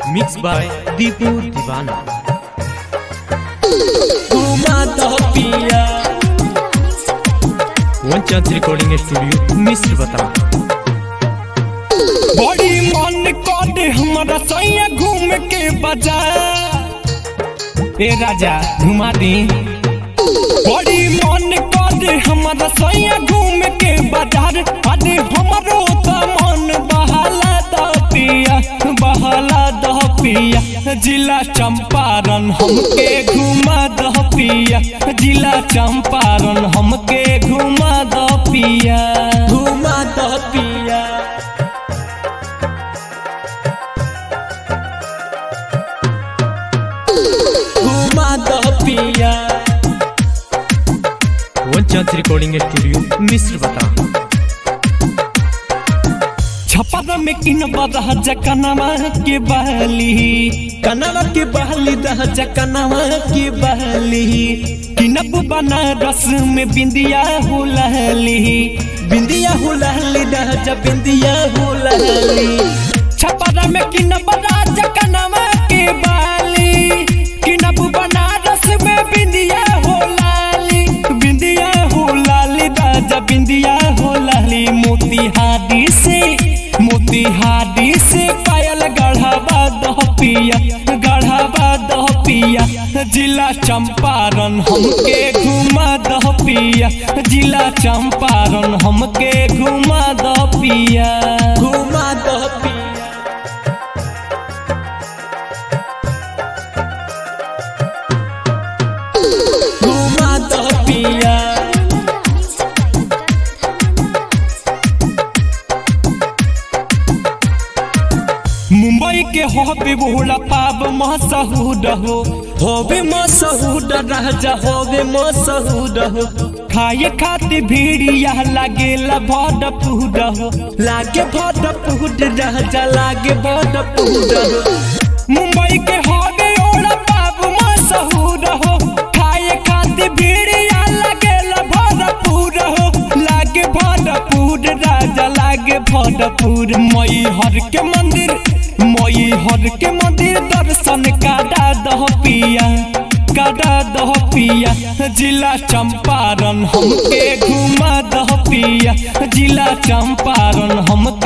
mix by Deepu दीवाना घुमा दो पिया वन चांस रिकॉर्डिंग स्टूडियो मिस्र बता बड़ी मन करे हमारा सैया घूम के बाजार ए राजा घुमा दी बड़ी मन करे हमारा सैया घूम के बाजार अरे हमारो तो मन बहाला द पिया बहाला द पिया जिला चंपारण हमके घुमा द पिया जिला चंपारण हमके घुमा द पिया घुमा द पिया घुमा दो पिया वन चांस रिकॉर्डिंग स्टूडियो मिस्र बता छपरा में किन बदह जकनवा के बहली कनवा के बहली दह जकनवा के बहली किनब बनारस में बिंदिया हो लहली बिंदिया हो लहली दह जब बिंदिया हो लहली छपरा में किन बदह जकनवा के बहली किनब बनारस में बिंदिया हो लाली बिंदिया हो लाली राजा बिंदिया हो लाली मोतिहारी से मोतिहारी से पायल गढ़ावा दह पिया गढ़ावा दह पिया जिला चंपारण हमके घुमा दह पिया जिला चंपारण हमके घुमा दह पिया घुमा दह पिया घुमा दह पिया मुंबई के होबे बोला पाब मसहूद हो होबे मसहूद राजा होबे मसहूद हो खाए खातिर भीड़िया लागेला भड पूड हो लागे भड पूड राजा लागे भड पूड हो मुंबई के होबे ओला पाब मसहूद हो खाए खातिर भीड़िया लागेला भड पूड हो लागे भरपूर राजा लागे भरपूर मई हर के मंदिर मई हर के मंदिर दर्शन काटा दह पिया काटा दह पिया जिला चंपारण हमके घुमा दह पिया जिला चंपारण हमके